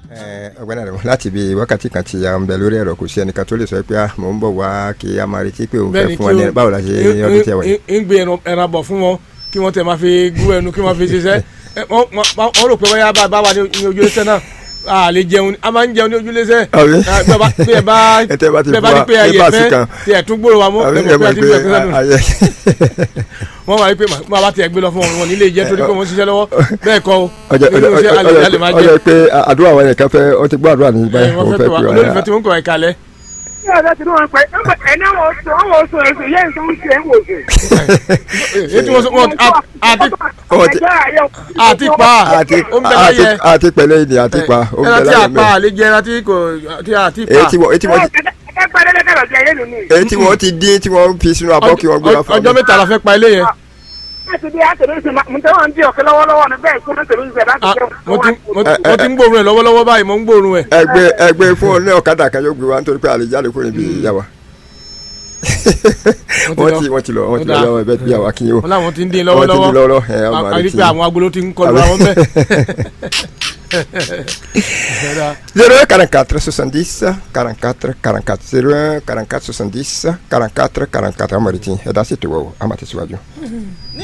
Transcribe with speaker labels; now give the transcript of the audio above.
Speaker 1: ọgbẹ́ni rẹ̀ láti bí wákàtí kan ti à ń bẹ lórí ẹ̀rọ kò sí ẹnìkan tó lè sọ pé ah, mò ń bọ̀ wá kí a máa retí pé òun fẹ́ fún wa ní báwo la ṣe ní ọdún tí a wà yìí.
Speaker 2: ń gbé ẹran- ẹran bọ̀ fún wọn kí wọ́n tẹ̀ máa fi gún ẹnu kí wọ́n fi ṣiṣẹ́ Ẹ, wọ́n wọ́n- wọ́n rò pé wọ́n yá bá bá wà ní ní ojú ẹsẹ̀ náà a lè jẹun a máa ń jẹun ní ojú ẹsẹ̀
Speaker 1: Àbí?
Speaker 2: bí ẹ bá bí ẹ bá
Speaker 1: Ẹ tẹ́ bá ti
Speaker 2: bí ẹ bá
Speaker 1: fún
Speaker 2: ní
Speaker 1: wa
Speaker 2: pé ayẹ
Speaker 1: ní báàsì
Speaker 2: fẹ́
Speaker 1: kan.
Speaker 2: tí ẹ tún gbòòrò wa mọ́
Speaker 1: Àbí
Speaker 2: ẹ
Speaker 1: ẹ
Speaker 2: mọ̀ pé
Speaker 1: mọ̀
Speaker 2: a ti
Speaker 1: pé
Speaker 2: fẹ́ kẹ́sẹ́ nù
Speaker 1: ayẹ
Speaker 2: wọ́n máa rí pé màá bá tiẹ̀ gbé lọ fún wọn wọn nílé jẹ́ torí pé wọ́n ń ṣiṣẹ́ lọ́wọ́ bẹ́ẹ̀ kọ́ o
Speaker 1: ọjọ́
Speaker 2: nínú iṣẹ́ alẹ́ alẹ́ máa
Speaker 1: ọjọ́
Speaker 2: jẹ́
Speaker 1: pé àdúrà wọn nìkan fẹ́ ọ ti gbọ́ àdúrà ní
Speaker 2: ẹ,
Speaker 1: báyìí
Speaker 2: wọ́n
Speaker 1: òun
Speaker 2: fẹ́
Speaker 1: fẹ́
Speaker 2: pè wá
Speaker 1: pè
Speaker 2: olólùfẹ́
Speaker 1: wá.
Speaker 2: tí wọ́n ń kọ̀ ẹ̀ka lẹ́
Speaker 3: ní ọ̀dọ́ tí wọ́n pẹ́ ẹni àwọn oṣù àwọn oṣù oṣù yẹn tó ń ṣe é wò ṣe.
Speaker 2: ètí wọ́n sọ wọ́n àti àti pa
Speaker 1: àti
Speaker 2: ó ń bẹ láyẹ
Speaker 1: àti- àti pẹ̀lẹ́ ìní àti pa ó ń bẹ
Speaker 2: ẹran tí a
Speaker 1: láyé
Speaker 2: pa
Speaker 1: mẹ́.
Speaker 2: àlejò ẹran tí kò tí a ti pa
Speaker 1: èyí tí wọ́n èyí tí wọ́n ti-
Speaker 3: ẹ pẹ́ lẹ́lẹ́kẹ̀rọ̀ jẹ́ yẹn nínú.
Speaker 1: èyí tí wọ́n ti dín tí wọ́n fi sínú abọ́ kí wọ́n gbé wá fún
Speaker 2: ọjọ́
Speaker 1: mi.
Speaker 2: mẹ́ta la fẹ́ pa ilé yẹn
Speaker 3: láti bí àtẹ̀lé ṣe máa ń tẹ́ wọn bí ọ̀kẹ́ lọ́wọ́lọ́wọ́ ni bẹ́ẹ̀ kí wọ́n tẹ̀lé ṣe láti
Speaker 2: Ah,
Speaker 3: jẹun.
Speaker 2: mo ti mo ti- mo ti ń gbóòórùn ẹ̀ lọ́wọ́lọ́wọ́ báyìí mo ń gbóòórùn ẹ̀
Speaker 1: ẹgbẹ́ ẹgbẹ́ fún ọ ní ọ̀kadà kan yóò gbé wa nítorí pé àlè jáde kúrò níbi ìyá wa. wọ́n ti wọ́n ti lọ wọ́n ti lọ
Speaker 2: Ó dáa.
Speaker 1: lọ́wọ́ ẹbẹ́ bí àwa kí yóò.
Speaker 2: wọn làwọn ti ń dín
Speaker 1: wọ́n ti di
Speaker 2: lọ́wọ́lọ́wọ́
Speaker 1: lọ́wọ́ ẹ̀ ọmọ
Speaker 2: a
Speaker 1: rẹ̀
Speaker 2: rí
Speaker 1: ti.
Speaker 2: pé àwọn agolo ti ń kọlu àwọn bẹ́ẹ̀.
Speaker 1: zero un quarante quatre soixante dix quarante quatre quarante quatre zero un quarante quatre soixante dix quarante quatre quarante quatre amadu ti ẹ dá sí ètò wọ̀ ọ́ àmà tẹ̀síwájú.
Speaker 4: ní